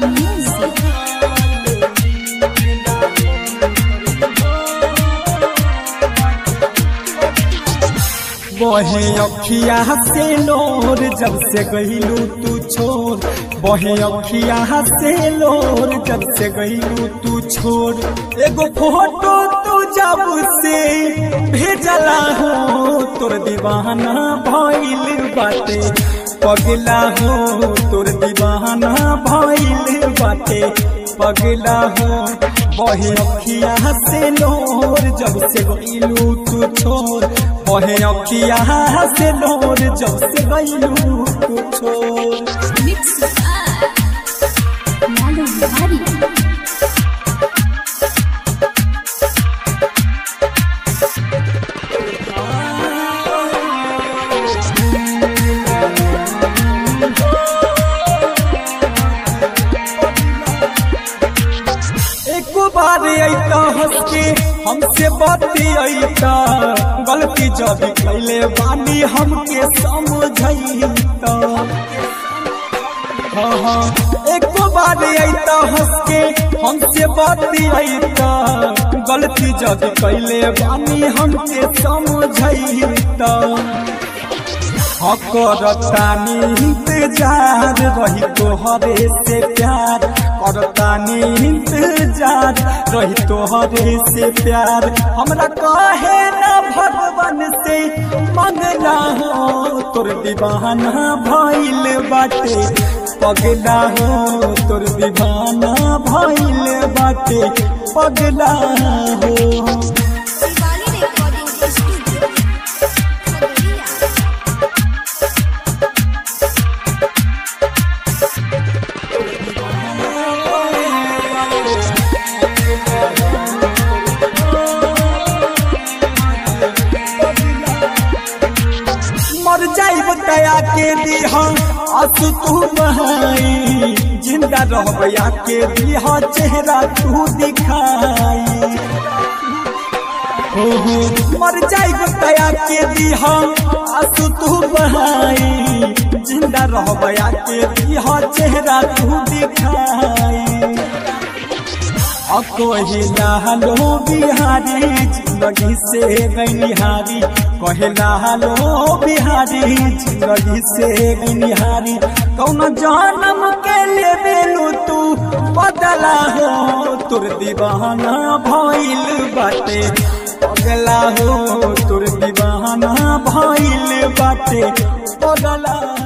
Music. बहे अखिया से लोर जब से गईलू तू छोड़ बहे अखिया से लोर जब से गईलू तू छोड़ एगो फोटो तू जब से भेजला हो तोर दीवाना भइल बाटे पगला हो तोर दीवाना भइल बाटे पगला हो बहे अखिया से लोर जब से गईलू तू छोड़ बहे अखिया से लोर जब से गईलू तू छोड़ Mix by Lalu Hari. एक बार अइता हंस के हमसे बाती अइता गलती जब कैले बानी हमके समझैता हाँ हाँ एक बार अइता हंस के हमसे बाती अइता गलती जब कैले बानी हमके समझैता करतानी इंतजार रही तोहरे से प्यार करतानी इंतजार रही तोहरे से प्यार हमरा कहे ना भगवान से मंगला हो तोर दीवाना भइल बाटे पगला हो तोर दीवाना भइल बाटे पगला हो Shivani Recording Studio. Khadoria. मर जाइब दया के दिहा आंसू तू बहाई जिंदा रहबया के दिहा चेहरा तू दिखाई हो हो मर जाइब दया के दिहा आंसू तू बहाई जिंदा रहबया के दिहा चेहरा तू दिखाई कहिला लो बिहारी जिंदगी से गनिहारी कहिला लो बिहारी जिंदगी से गनिहारी कौन जन्म के ले बेलू तू बदला हो तोर दीवाना भइल बाटे पगला हो तोर दीवाना भइल बाटे पगला